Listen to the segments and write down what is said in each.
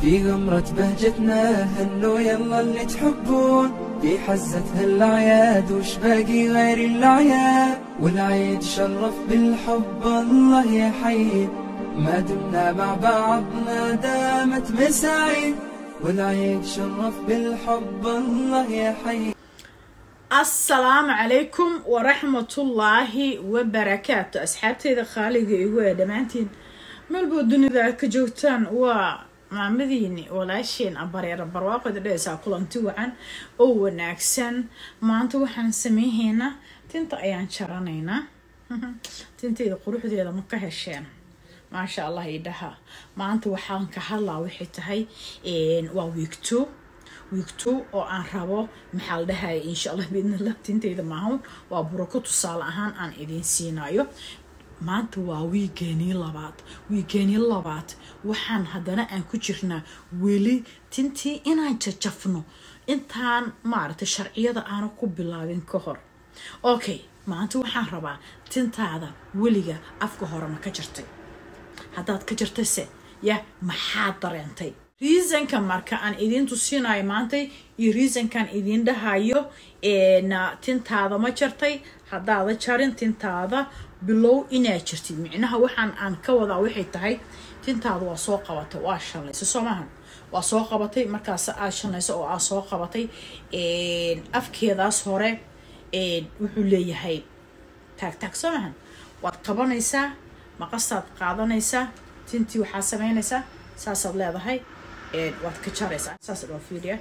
في غمرة بهجتنا هنوا يلا اللي تحبون في حزة هالأعياد وش باقي غير الأعياد والعيد شرف بالحب الله يحيي ما دمنا مع بعضنا دامت مساعي والعيد شرف بالحب الله يحيي asalaamu calaykum waraxmatullaahi wabarakaatu asxaabteyda khaaliga igu ee dhammaantiin meelboo dunida aad ka joogtaan waa maamadiini walaasheen abareera barwaaqoda dhehaysaa kulanti wacan oo wanaagsan maanta waxaan sameyhaynaa tinta ayaan jaranaynaa tinteyda quruxdeeda ma ka hesheen maasha allah idhaha maanta waxaan ka hadlaa waxay tahay waa wiigto wiigto oo aan rabo maxaa la dhahaya insha allah biidnillah tinteyda maahan waa burako tusaale ahaan aan idiin siinayo maanta waa wiigeenii labaad wiigeenii labaad waxaan haddana aan ku jirnaa weli tintii inaan jajafno intaan maaragtay sharciyada aana ku bilaabin ka hor okay maanta waxaan rabaa tintaada weliga afka hore ma ka jirtay haddaad ka jirtayse ya maxaad dareentay reasonka marka aan idiin tusinayo maantay iyo reasonkaan idiin dhahayo tintaada ma jartay haddaada jarin tintaada bilow inaad jirtid micnaha waxaan aan ka wadaa waxay tahay tintaada waa soo qabatay waa shallaysa soo maahan waa soo qabatay markaas aad shallayso oo aad soo qabatay afkeedaas hore wuxuu leeyahay taag taag soo maahan waad qabanaysaa maqastaad qaadanaysaa tintii waxaa samaynaysaa saasaad leedahay waad ka jaraysaa saas dhoo fiiriya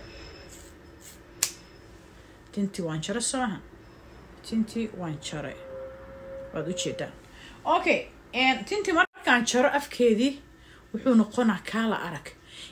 tintii waan jaray soo maha tintii waan jaray waad ujeedaan okay tintii markaan jaro afkeedii wuxuu noqonaa kaala arag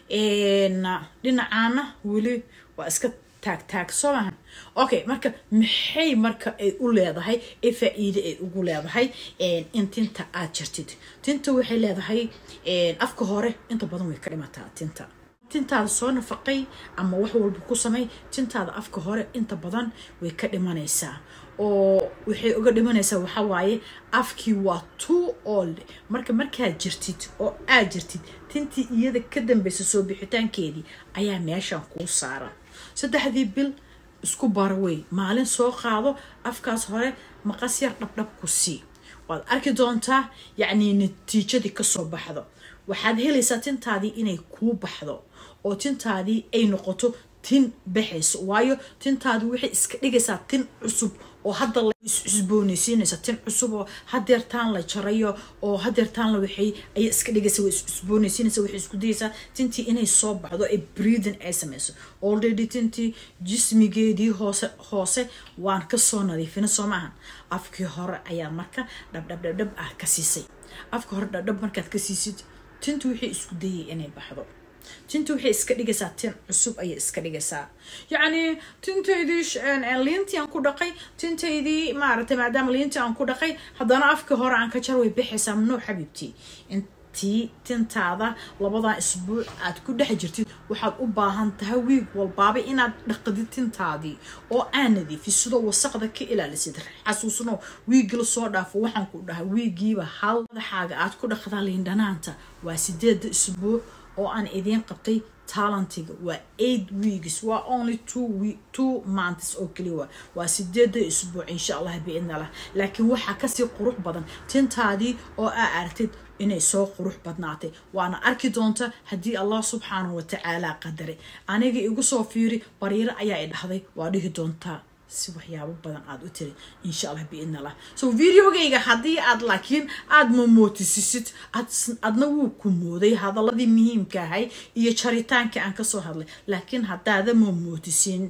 dhinacaana weli waa iska taag taag soo maha okay marka maxay marka ay u leedahay ee faa-iide ay ugu leedahay in tinta aad jartid tinta waxay leedahay afka hore inta badan way ka dhimataa tinta tintaada soo nafaqay ama wax walba ku samay tintaada afka hore inta badan way ka dhimanaysaa oo waxay uga dhimanaysaa waxaa waaye afkii waa too old marka markaad jirtid oo aad jirtid tintii iyada ka dambeysa soo bixitaankeedii ayaa meeshan kuu saaran saddexdii bil isku barawey maalin soo qaado afkaas hore maqas yar dhabdhab ku sii waad arki doontaa yacnii natiijadii kasoo baxdo waxaad helaysaa tintaadii inay kuu baxdo oo tintaadii ay noqoto tin baxayso waayo tintaadu waxay iska dhigaysaa tin cusub oo hadda la iscusboonaysiinaysa tin cusub oo hadeertaan la jarayo oo hadeertaan la waxay ayay iska dhigaysa way iscusboonaysiinaysa waxay isku dayaysaa tintii inay soo baxdo ee breathing ay samayso already tintii jismigeedii hoose hoose waan kasoo nadiifina soo maahan afkii hore ayaa marka dhabdhabdhabdhab ah ka siisay afka hore dhabdhab markaad ka siisid tintu waxay isku dayay inay baxdo tinta waxay iska dhigaysaa tin cusub ayay iska dhigaysaa yacni tintaydii liintii aan ku dhaqay tintaydii maaragtay maadaama liintii aan ku dhaqay haddana afkii hore aan ka jar way baxaysaa mnuu xabiibtii intii tintaada labadan isbuuc aad ku dhex jirtid waxaad u baahan tahay wiig walbaaba inaad dhaqdid tintaadii oo aan nadiifid sidoo wasaqda ka ilaalisid xasuusno wiigii lasoo dhaafo waxaan ku dhahay wiigiiba hal madaxaaga aad ku dhaqdaa liindhanaanta waa sideeda isbuuc oo aan idiin qabtay talentiga waa eight weeks waa only two week two months oo keliya waa sideeda isbuuc insha allah biidnallah laakiin waxaa kasii qurux badan tintaadii oo aa aragtid inay soo qurux badnaatay waana arki doonta haddii allah subxaanahu watacaala qadaray aniga igu soo fiiri bariiro ayaa i dhahday waa dhihi doontaa si waxyaabo badan aad u tiri insha allah biidn allah so videogayga haddii aad laakiin aada mamootisisid adna wuu ku mooday hadaladii muhiimka ahay iyo jaritaankii aan kasoo hadlay laakiin haddaada mamootisin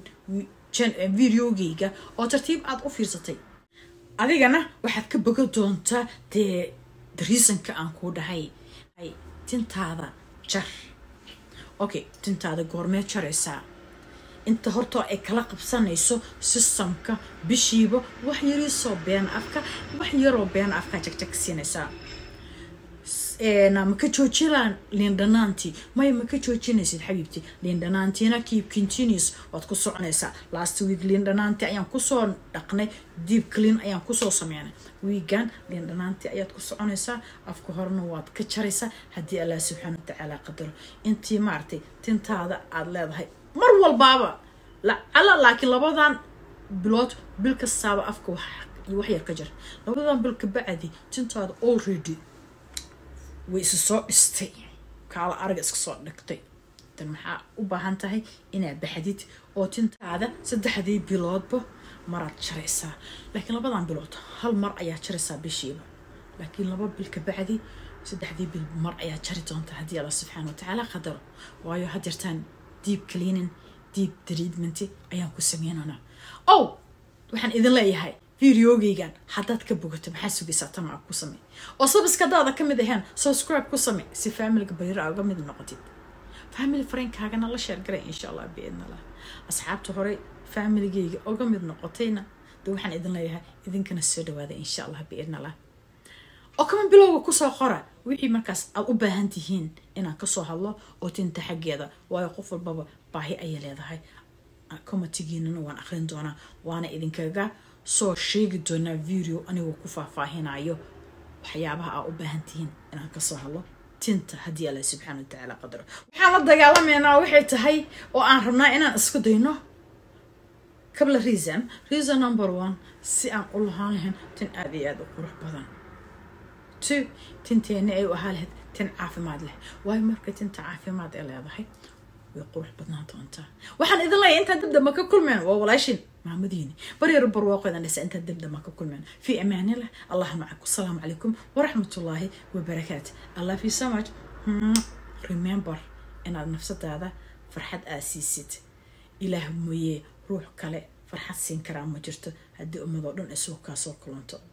videogayga oo tartiib aad u fiirsatay adigana waxaad ka boga doontaa dee reasonka aan kuu dhahay tintaada jar okay tintaada goormee jaraysaa inta hortoo ay kala qabsanayso sistamka bishiiba wax yariisoo been afka wax yaroo been afka jagjag siinaysaa ma ka joojinaan liindhanaantii maya ma ka joojinaysid xabiibti liindhanaantiina keep continuous waad ku soconaysaa last week liindhanaantii ayaan kusoo dhaqnay deep clean ayaan kusoo sameynay wiigan liindhanaantii ayaad ku soconaysaa afka horena waad ka jaraysaa haddii allah subxaana watacaala qadaro intii maaragtay tintaada aada leedahay mar walbaaba lacala laakiin labadan bilood bil kastaaba afka wax yar ka jar labadan bil kabacdi tintaada already way isu soo dhistay kaala araga iska soo dhigtay tan maxaa u baahan tahay inaad baxdid oo tintaada saddexdii biloodba maraad jaraysaa laakiin labadan bilood hal mar ayaa jaraysaa bishiiba laakiin laba bil kabacdi saddexdii bil mar ayaa jari doonta haddii alla subxaana watacaala qadaro waayo hadeertaan deep cleaning deep treatment ayaan ku sameynanaa ow waxaan idin leeyahay videogeygan haddaad ka bogato maxaa sugaysaa tama ku samey oo sabiska hadaada ka mid ahayn subscribe ku samey si faamiliga bariira uga mid noqotid family friendkaagana la sheergaray insha allah biidnallah asxaabta hore familigeyga uga mid noqotayna de waxaan idin leeyahay idinkana soo dhawaada insha allah biidnallah oo kama bilowga kusoo qora wixii markaas aad u baahan tihiin inaan kasoo hadlo oo tinta xaggeeda waayo qof walbaba baahi ayay leedahay comatigiinana waan aqrin doonaa waana idinkaga soo sheegi doonaa video anigoo ku faahfaahinayo waxyaabaha aa u baahan tihiin inaan kasoo hadlo tinta haddii alla subxaana watacaala qadaro waxaan la dagaalameynaa waxay tahay oo aan rabnaa inaan isku dayno kabla reason reason number one si aan u lahaan lahayn tin aada iyo aada u qurux badan two tinteeni ay u ahaa lahayd tin caafimaad leh waayo marka tinta caafimaad ay leedahay way qurux badnaan doontaa waxaan idin leeyahay intaan dabdama ka kulmeen waa walaashin maamadiini baryar barwaaqodan dhisa intaan dabdama ka kulmeen fi amaanillah allah macaku asalaamu calaykum waraxmatullaahi wabarakaatu i love you so much remember inaad nafsadaada farxad aa siisid ilaah mooyee ruux kale farxad siin karaa ma jirto haddii ummadoo dhan isugu kaa soo kulanto